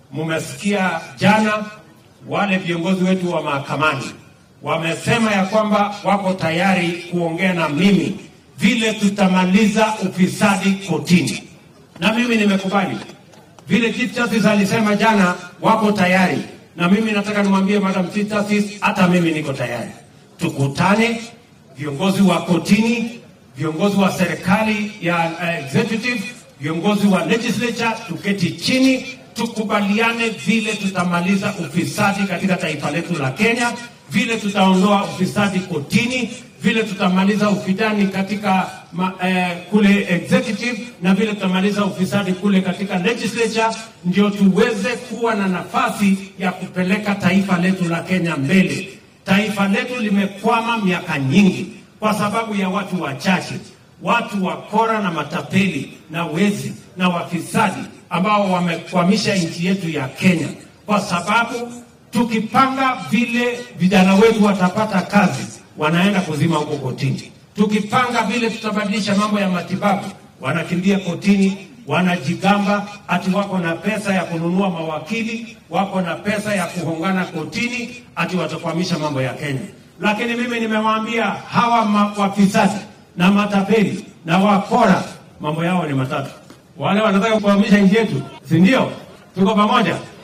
Mumesikia jana wale viongozi wetu wa mahakamani wamesema ya kwamba wako tayari kuongea na mimi vile tutamaliza ufisadi kotini, na mimi nimekubali vile Chief Justice alisema jana, wako tayari na mimi nataka nimwambie Madam Chief Justice, hata mimi niko tayari. Tukutane viongozi wa kotini, viongozi wa serikali ya uh, executive, viongozi wa legislature, tuketi chini tukubaliane vile tutamaliza ufisadi katika taifa letu la Kenya, vile tutaondoa ufisadi kotini, vile tutamaliza ufidani katika ma, eh, kule executive na vile tutamaliza ufisadi kule katika legislature, ndio tuweze kuwa na nafasi ya kupeleka taifa letu la Kenya mbele. Taifa letu limekwama miaka nyingi kwa sababu ya watu wachache, watu wakora na matapeli na wezi na wafisadi ambao wamekwamisha nchi yetu ya Kenya, kwa sababu tukipanga vile vijana wetu watapata kazi, wanaenda kuzima huko kotini. Tukipanga vile tutabadilisha mambo ya matibabu, wanakimbia kotini, wanajigamba ati wako na pesa ya kununua mawakili, wako na pesa ya kuhongana kotini, ati watakwamisha mambo ya Kenya. Lakini mimi nimewaambia hawa ma- wafisadi na matapeli na wakora, mambo yao ni matatu. Wale wanataka kukwamisha nchi yetu, si ndio? Tuko pamoja.